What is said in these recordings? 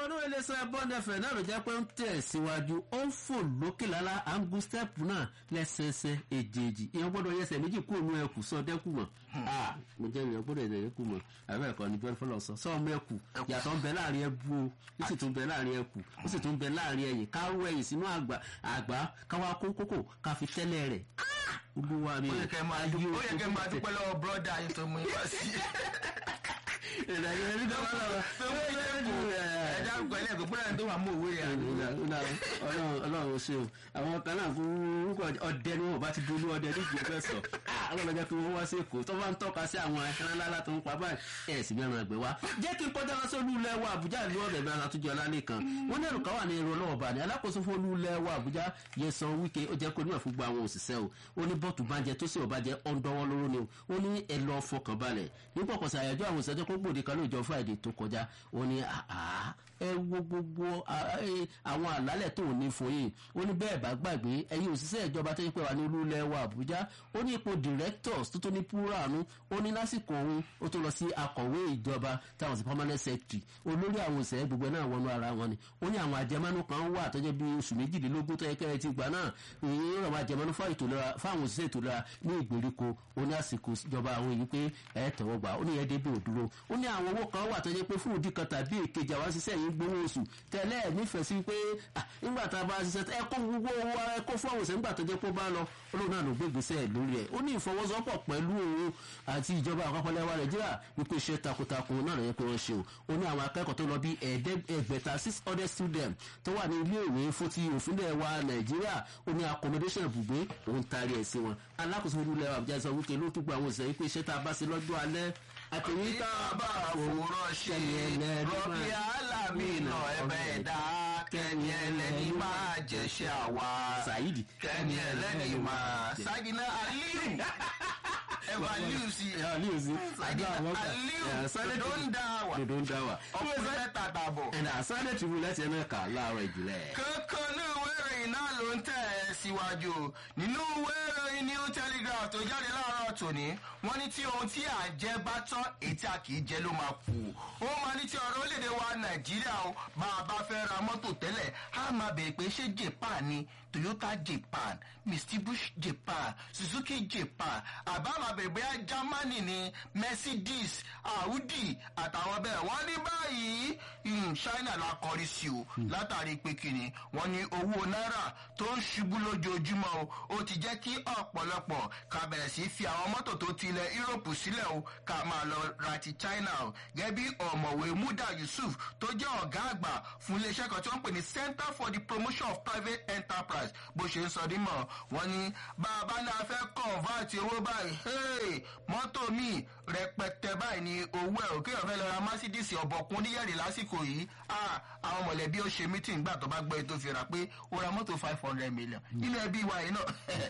onúwèé iléeṣẹ́ bọ́ndẹ̀fẹ̀ náà ló jẹ́ pé ń tẹ̀ síwájú ó ń fò lókè lálá à ń gun stẹ́ẹ̀pù náà lẹ́sẹẹsẹ èjèèjì ìyẹn gbọ́dọ̀ yẹsẹ̀ méjì kú òun ẹ̀kú sọ dẹ́kù mọ̀ mo jẹ́ ìyẹn gbọ́dọ̀ yẹsẹ̀ ẹ̀kú mọ̀ àbẹ́ ẹ̀kọ́ ni bẹ́ẹ̀ fọlọ́ sọ sọ́ọ́ mẹ́kù yàtọ̀ ń bẹ láàrin ẹbú o ó sì tún bẹ láàrin ẹkù ó sì tún bẹ láàrin ẹyìn káwọ ẹyìn sínú àgbà àgbà káwá kó kókò ká fi tẹ́lẹ̀ rẹ̀ olúwa mi ó yẹ kẹ́ máa dúpẹ́ ó yẹ kẹ́ máa dúpẹ́ lọ́wọ́ bọ́dà yín tó mú yín wá sí. ìrìnàjò ẹni tó bá lọ tó mú yín lẹ́kọ̀ọ́ ẹ̀dá àgbà ilé ẹ̀kọ́ bọ́dà yín tó máa mú òwe rẹ̀ àná. ọlọ́run ṣe o àwọn kan náà fún orúkọ ọdẹ ni wọn bá ti dolú ọdẹ níbi ìfẹ́ sọ ọlọ́run jẹ́ kí wọ́n wá sí èkó tó bá ń tọ́ka sí àwọn ẹran ńlá tó ń pa báyìí ẹ̀ sì bí ẹran àgbẹ̀ wá. jẹ́ kí n kọjá lọ sí olúlẹ̀ wa àbújá ìlú ọ̀rẹ́ bí aláàtúnjẹ ọlálẹ́ kan wọ́n ní ẹ̀rù kan wà ní ẹ̀rọ ọlọ́wọ́ bá ní alákòóso fún olúlẹ̀ wa àbújá yẹsan wíkẹ́ ó jẹ́ kó níwà fún gba àwọn òṣìṣẹ́ o ó ní bọ́ọ̀tù bá jẹ tó sì ọba jẹ ọ̀ndọ́wọ́ lóró ni o ó ní ẹ lọ fọkàn balẹ̀ nípa ọ̀pọ̀sẹ̀ àyájọ́ àwọn òṣìṣẹ́ tó gbòde kan lóòjọ́ friday tó kọjá ó ní ẹ wo gbogbo àwọn àlálẹ̀ tó ní fún yìí ó ní bẹ́ẹ̀ bá gbàgbé ẹ̀yin òṣìṣẹ́ ìjọba tó yẹ pé wà ní olúlẹ̀ wa àbújá ó ní ipò directors tó tó ní púránù ó ní lásìkò òun ó tó lọ sí akọ̀wé ìjọba táwọn sí permanent secretary olórí àwọn òṣèré gbogbo náà wọnú ara wọn ni ó ní àwọn àjẹmánú kan wà tó jẹ́ bí oṣù méjìlélógún tó yẹ kẹ́rẹ́ ti gbà náà ìyẹn àwọn àjẹmánú fáwọn òṣìṣẹ́ ètò ìlera ní ìgbèríko ó ní àsìkò ìjọba àwọn èyí pé ẹ tẹ̀wọ́ gbà ó ní ẹ débè òdúró ó ní àwọn owó kan wà tó jẹ́ pé fún òdì kan tàbí èkejì àwọn ṣiṣẹ́ yìí gbowó oṣù tẹ́lẹ̀ nífẹ̀ẹ́ sí pé nígbà tá a bá ṣiṣẹ́ ẹ kó gbogbo owó ẹ kó fún àwọn òṣèré nígbà tó jẹ́ pé ó bá lọ olóògùn náà ló gbé ìgbésẹ̀ lórí ẹ̀ ó ní ìfọwọ́sowọ́pọ̀ pẹ̀lú òun àti ìjọba àpapọ̀ lẹ́wà nàìjíríà wípé iṣẹ́ takuntakun náà lọ́yẹ́ pé wọ́n ṣe o ó ní àwọn akẹ́kọ̀ọ́ tó lọ bí ẹgbẹ̀ta six hundred students tó wà ní iléèwé fún ti òfin lẹ́wà nàìjíríà ó ní accommodation ibùgbé òun taari ẹ̀ sí wọn alákòóso ìlú lẹ́wà àbújá sọ wípé ló tún gba àwọn òṣèré pé iṣẹ́ tá a bá ṣe lọ́jọ́ alẹ́ àtẹ̀yìn tá a bá àfòrán ṣe rọ́bì alámìnà ẹ̀bẹ̀ ẹ̀dá kẹ́ni ẹlẹ́ni máa jẹ̀ṣẹ̀ àwa Saidi kẹ́ni ẹlẹ́ni máa Sagina Aliyu ẹ̀wà Aliyu sí Aliyu sí Sagina Aliyu dodo ń dá wà dodo ń dá wà. ọkùnrin mẹ́ta tàbọ̀. ẹ̀dá Sunday Tribune láti ẹnu ẹ̀ka láàárọ̀ ìjìnlẹ̀. kankan ní ìwé ìròyìn náà ló ń tẹ̀ ẹ́ síwájú nínú ìwé ìròyìn New Telegraph tó jáde láàárọ̀ tòní wọ́n ní tí ohun tí à ń jẹ bá tán ètí a kì í jẹ ló máa kú ó máa ní tí ọ̀rọ̀ orílẹ̀-èdè wa Nàìjíríà o bá a bá fẹ́ ra mọ́tò tẹ́lẹ̀ á máa bèèrè pé ṣé Japan ni Toyota Japan Mitsubishi Japan Suzuki Japan àbá máa bèèrè bóyá Germany ni Mercedes Audi àtàwọn bẹ́ẹ̀ wọ́n ní báyìí China la kọrí sí o látàrí pé kíni wọ́n ní owó náírà tó ń ṣubú lójoojúmọ́ o ó ti jẹ́ kí ọ̀pọ̀lọpọ̀ ká bẹ̀rẹ̀ sí fi àwọn mọ́tò tó ti ilẹ̀ Europe sílẹ̀ o ká máa lọ ra ti China o gẹ́gẹ́ bí ọ̀mọ̀wé Muda Yusuf tó jẹ́ ọ̀gá àgbà fún iléeṣẹ́ kan tí wọ́n ń pè ní Center for the Promotion of Private Enterprise bó ṣe ń sọ dímọ̀ wọ́n ní bàbá náà fẹ́ convert owó báyìí mọ́tò míì rẹpẹtẹ báyìí ni owó ẹ̀ òkè ọ̀fẹ́ lọ ra Mercedes ọ̀bọ̀kún oníyẹ̀rì lásìkò yìí àwọn mọ̀lẹ́bí ó ṣe meeting gbà tó bá gbọ́ ètò ìfira pé ó ra mọ́tò five hundred million nínú ẹbí wa yìí náà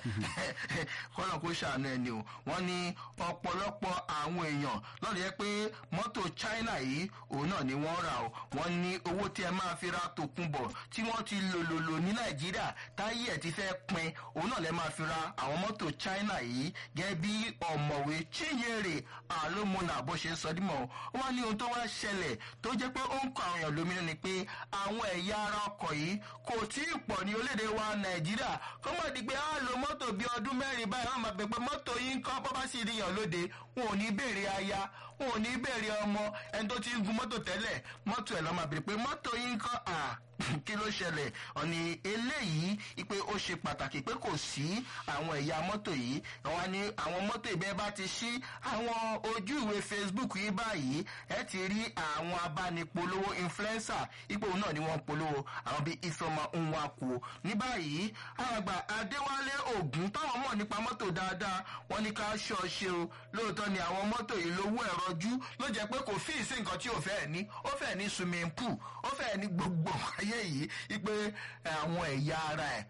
kọ́nà kó ṣàánú ẹni o wọ́n ní ọ̀pọ̀lọpọ̀ àwọn èèyàn lọ́dọ̀ yẹ pé mọ́tò China yìí òun náà ni wọ́n rà o wọ́n ní owó tí ẹ máa fi ra tòkunbọ̀ tí wọ́n ti lò lò lò ní Nàìjíríà táyé ẹ̀ ti fẹ́ pin òun náà lẹ́ máa fi ra àwọn mọ́tò China yìí gẹ́gẹ́ bí ọ̀mọ̀wé Chinyere Alomona bó ṣe ń sọ dímọ̀ wọ́n ní ohun tó wá ṣẹlẹ̀ tó jẹ́ pé ó ń kọ àwọn èèyàn lóminú ni pé àwọn ẹ̀yà ara ọkọ̀ yìí kò tí ì pọ̀ ní orílẹ̀-èdè wa Nàìjíríà kọ́ mọ̀ di pé á lo mọ́tò bíi ọdún mẹ́rin báyìí wọ́n máa bẹ̀ pé mọ́tò yìí ń kọ́ bọ́ bá sì rí yàn lóde wọn ò ní béèrè aya wọn ò ní béèrè ọmọ ẹni tó ti ń gun mọ́tò tẹ́lẹ̀ mọ́tò ẹ̀ lọ́ máa béèrè pé mọ́tò yìí ń kọ́ à kí ló ṣẹlẹ̀ ọ̀nì eléyìí pé ó ṣe pàtàkì pé kò sí àwọn ẹ̀yà mọ́tò yìí àwọn ni àwọn mọ́tò ìbẹ́ bá ti ṣí àwọn ojú ìwé Facebook yìí báyìí ẹ ti rí àwọn abánipolówó influencer ipò náà ni wọ́n polówó àwọn bíi Ifeoma Nwankwo ní báyìí àgbà Adéwálé Ògún táwọn mọ̀ nípa mọ́tò dáadáa wọ́n ní ká ṣọ́ọ̀ṣe o lóòótọ́ ni àwọn mọ́tò yìí lówó ẹ̀rọ jú ló jẹ́ pé kò fíì sí nǹkan tí ò fẹ́ ní ó fẹ́ ní swimming pool ó fẹ́ ní gbogbo ayé yìí wípé àwọn ẹ̀yà ara ẹ̀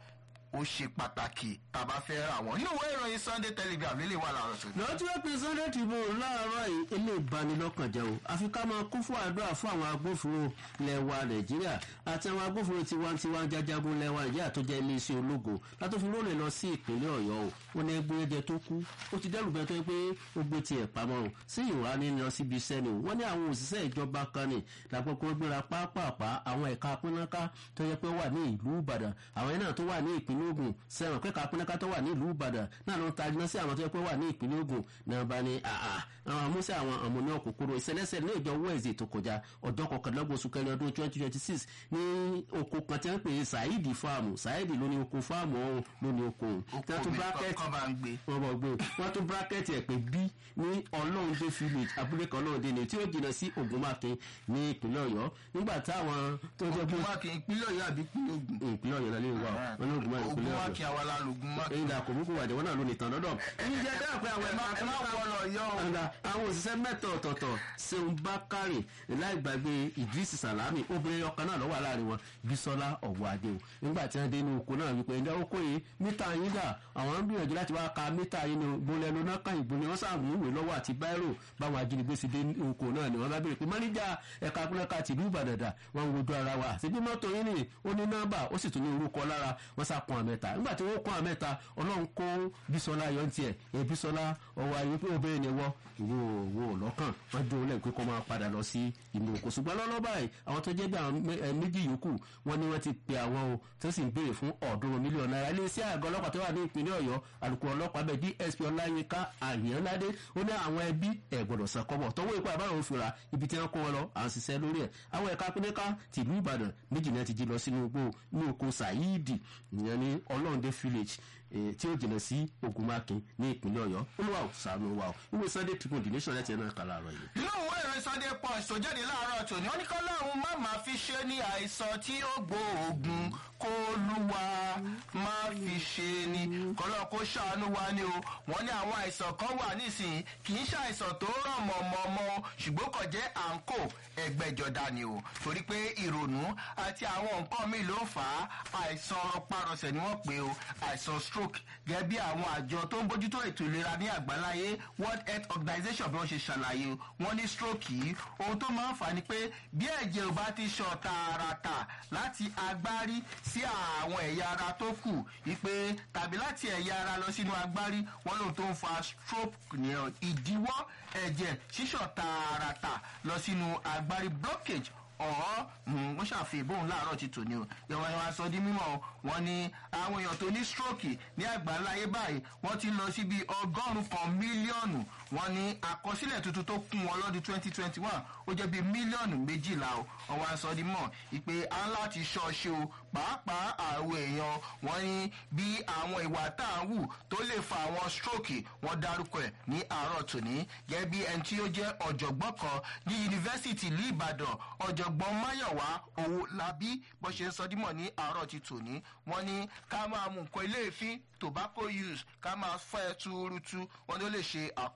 ó ṣe pàtàkì tàbá fẹ́ ra wọn nínú ìwé ìròyìn sunday telegraph lílé wà láàárọ̀ tó. lọ́jọ́ pé sunday tribune láàárọ̀ yìí ilé ìbanilọ́kànjẹ́ o àfi ká máa kún fún àdúrà fún àwọn agbófinró lẹ́wà nàìjíríà àti àwọn agbófinró tiwantiwa jajagun lẹ́wà nàìjíríà tó jẹ́ iléeṣẹ́ ológo látòfin lónìí lọ sí ìpínlẹ̀ ọ̀yọ́ o ó ní ẹgbẹ́ ẹ̀jẹ̀ tó kú ó ti dẹ́rù bẹ́ẹ̀ tó yẹ pé ó gbé tiẹ̀ pamọ́ o sí ìwà ní lọ síbi iṣẹ́ ni o wọ́n ní àwọn òṣìṣẹ́ ìjọba kan ní làpapọ̀ gbéra pápápá àwọn ẹ̀ka pínáká tó yẹ pé wà ní ìlú ìbàdàn àwọn náà tó wà ní ìpínlẹ̀ ogun sẹ́wọ̀n pẹ́ka pínáká tó wà ní ìlú ìbàdàn náà ló ń ta iná sí àwọn tó yẹ pé wà ní ìpínlẹ̀ ogun náà bá ní àà àwọn amúṣẹ́ àwọn àmúná kòkòrò ìṣẹ̀lẹ̀ṣẹ̀ ní ìjọ wẹ́ẹ̀sì tó kọjá ọjọ́ kọkànlélọ́gbọ̀n oṣù kẹrin ọdún twenty twenty six ní oko kan tí wọ́n pè é saidi fáàmù saidi ló ní oko fáàmù ọ̀hún ló ní oko òun tí wọ́n tún bracket kọ́ bá ń gbé. wọ́n bọ̀ gbé wọ́n tún bracket ẹ̀ pé bí ní ọlọ́ọ̀dẹ village abúlé kan ọlọ́ọ̀dẹ ni tí ó jìnnà sí ogunmákin ní ìpínlẹ̀ ọ̀yọ́ nígbà táwọn tó jẹ́ pé ogunmáki ìpínlẹ̀ ọ̀yọ́ àbí ìpínlẹ̀ ogun. ìpínlẹ̀ ọ̀yọ́ lálẹ́ ìwà wọn ní ogunmákin ìpínlẹ̀ ọ̀yọ́ ogunmáki àwa la lògùnmáki. èyí dà kò mú kó wàjẹ́ wọn náà ló ní tàn lọ́dọ̀ ní jẹ́ dáa pé àwọn ẹ má ẹ má wọ lọ yọ o. ọ̀gá àwọn òṣìṣẹ́ mẹ́ta ọ̀tọ̀ọ̀tọ̀ ṣeun bákàrè láì gbàgbé idris salami obìnrin ọkàn náà lọ́wọ́ láàrin wọn bisola ọ̀wọ́ adé o nígbà tí wọ́n dé inú oko náà wípé ẹ̀dá oko yìí mítà yín dà àwọn ń gbìyànjú láti wá ka mítà yín ní bolẹ̀ lóná kan ìbò ni wọ́n sàmú ìwé lọ́wọ́ àti báírò báwọn ajínigbé sì dé oko náà ni wọ́n bá béèrè pé mọ́níjà ẹ̀ka pínlẹ̀ka tìlú ìbàdàn dà wọ́n ń wojú ara wa àti bí mọ́tò yín ni ó ní nọ́mbà ó sì tún ní orúkọ lára wọ́n sá kun àmẹ́ta nígbà tí wọ́n kun àmẹ́ta ọlọ́run kó bisola yọ ní tiẹ̀ ẹ̀ bisola ọwọ́ ayé pé obìnrin ni wọ́ ìwọ òwò lọ́kàn wọ́n dúró lẹ́yìn pé kó máa padà lọ sí inú oko ṣùgbọ́n lọ́lọ́ báyìí àwọn tó jẹ́ bí àwọn méjì yòókù wọ́n ní wọ́n ti pe àwọn o tó sì ń béèrè fún ọ̀ọ́dúnrún mílíọ̀nù náírà iléeṣẹ́ àgọ́ ọlọ́pàá tó wà ní ìpínlẹ̀ ọ̀yọ́ alukoro ọlọ́pàá bẹ́ẹ̀ dsp ọláyínká àyànládé ó ní àwọn ẹbí ẹ̀ gbọ́dọ̀ san kọ́bọ̀ tọwọ́ ipò àbáwọn òfin ra ibi tí wọ́n kó wọn lọ à ń ṣiṣẹ́ lórí ẹ̀ àwọn ẹ̀ka pínlẹ́ká tìlú ìbàdàn méjì náà ti jí lọ sínú igbó ní oko saheed ìyẹn ní ọlọ́ọ̀dẹ village tí ó jìnnà sí ogunmákin ní ìpínlẹ̀ ọ̀yọ́ olúwa ò sànù wa ò ìwé sunday tribune the nation lẹ́tẹ̀ẹ́ náà kà láàárọ̀ yìí. nínú ìwé ìròyìn sunday punch tó jáde láàárọ̀ tòní ó ní kọ́ lọ́run má máa fi ṣe ní àìsàn tí ó gbóògùn kó lúwa má fi ṣe ni kọ́lọ́ kó ṣàánú wa ni o wọ́n ní àwọn àìsàn kan wà nísìnyí kì í ṣàìsàn tó ràn mọ̀mọ́mọ́ ṣùgbọ́n kò jẹ́ àǹkó ẹgbẹ́jọdá ni o torí pé ìrònú àti àwọn nǹkan míì ló fà á àìsàn rọpárọsẹ̀ ni wọ́n pè o àìsàn stroke gẹ́gẹ́ bí àwọn àjọ tó ń bójútó ètò ìlera ní àgbáláyé world health organization bí wọ́n ṣe ṣàlàyé o wọ́n ní stroke yìí ohun tó máa ń fà ni pé bí ẹ̀jẹ̀ ò bá ti ṣàn tààràtà láti agbárí sí àwọn ẹ̀yà ara tó kù wípé tàbí láti ẹ̀yà ara lọ sínú agbárí wọ́n lóun tó ń fa stroke ní ìdíwọ́ ẹ̀jẹ̀ ṣíṣàn tààràtà lọ sínú agbárí blockage ọ̀họ́ wọ́n ṣàfihàn bóun láàárọ̀ ti tò ní o ìwọ ni wọ́n sọ di mímọ́ wọn ni àwọn èèyàn tó ní stroke ní àgbáńláyé báyìí wọ́n ti lọ síbi ọgọ́rùn-ún kan mílíọ̀nù wọ́n ní àkọsílẹ̀ tuntun tó kún wọn lọ́dún twenty twenty one ó jẹ́ bíi mílíọ̀nù méjìlá o ọwọ́ aṣọ di mọ̀ ìpè á láti ṣọ́ọ̀ṣe o pàápàá àwọn èèyàn wọ́n ní bí àwọn ìwà tá à ń wù tó lè fa àwọn stroke wọ́n dárúkọ ẹ̀ ní àárọ̀ tòní gẹ́gẹ́ bí ẹni tí ó jẹ́ ọ̀jọ̀gbọ́n kan ní yunifásitì ìlú ìbàdàn ọ̀jọ̀gbọ́n máyọ̀wá owó labí bó ṣe ń sọ dímọ̀ ní àárọ̀ ti tòní wọ́n ní ká máa mú nǹkan ilé ìfín tobacco use ká máa fẹ́ túrútú wọ́n ní ó lè ṣe àkóso.